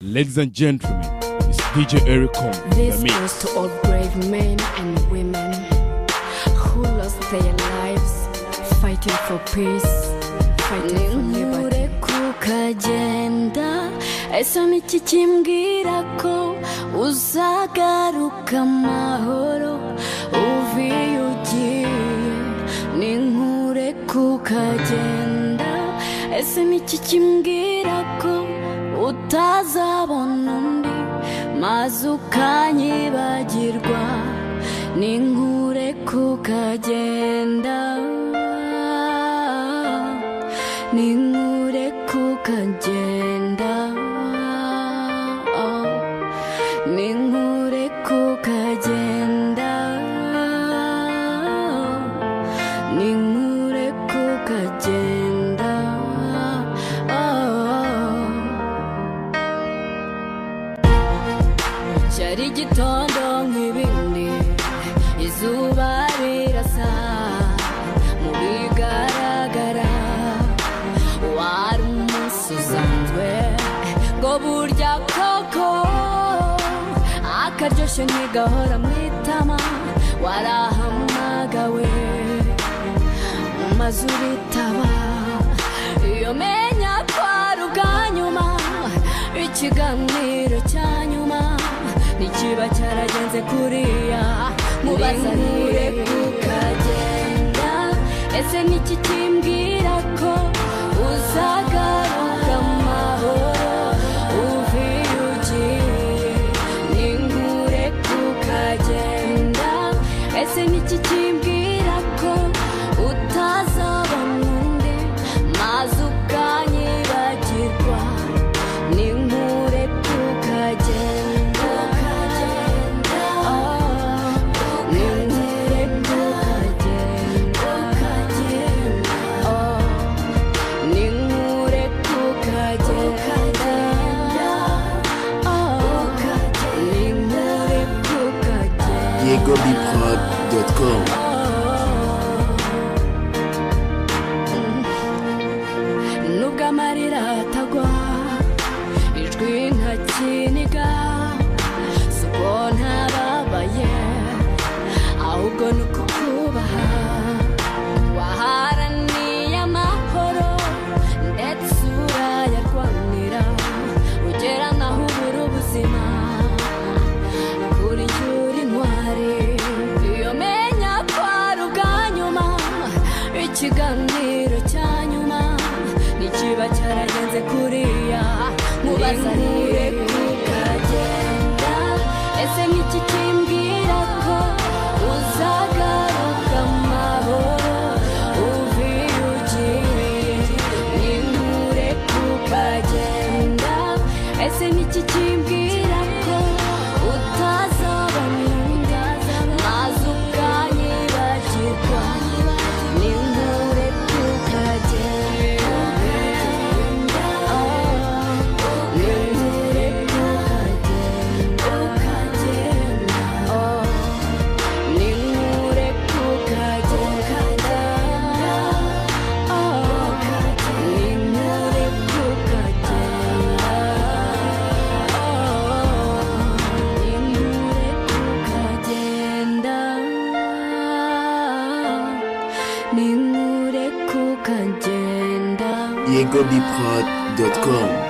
Ladies and gentlemen, it's DJ Eric Kong. in the This mix. goes to all brave men and women who lost their lives fighting for peace, fighting for liberty. ntureko ukagenda ese niki kimbwira ko uzagaruka amahoro uvuye ugiye ni nkureka ukagenda ese niki kimbwira ko utazabona undi maze ukanyibagirwa ni nkureka ukagenda ni nkureka ukagenda ni nkureka ukagenda ni nkureka ukagenda cyari igitondo nk'ibindi izuba rirasa mu bigaragara wari umunsi usanzwe ngo burya koko akaryoshye ntigahora mu itama warahamagawe mu mazu uritaba iyo menya ko ari ubwa nyuma ikiganiro cya nyuma ntikiba cyaragenze kuriya mubazanire kukagenda ese niki kimbwira ko uzagaruka amahoro uvuye ugiye ni nkure kukagenda ese niki kimbwira ko utazabona undi maze ukanyibagirwa ni nkure kukagenda Oh, ni nkure kukagenda Oh. Ninkure kukagenda Ninkure kukagenda YegoBprod.com nubwo amarira atagwa ijwi ntakiniga si uko ntababaye ahubwo ni uko kubaha waharaniye amahoro ndetse urayarwanira ugera naho ubura ubuzima kuri yuri ntwari iyo menya ko ari ubwa nyuma ikiganiro cya nyuma ntikiba cyaragenze kuriya mubazanire kukagenda ese nk'iki kimbwira ko uzagaruka amahoro uvuye ugiye ninkure kukagenda ese nk'iki kimbwira ko utazabona undi maze ukanyibagirwa ninkure kukagenda ninkure kukagenda ninkure kukagenda ninkure kukagenda ninkure kukagenda ninkure kukagenda YegoBprod.com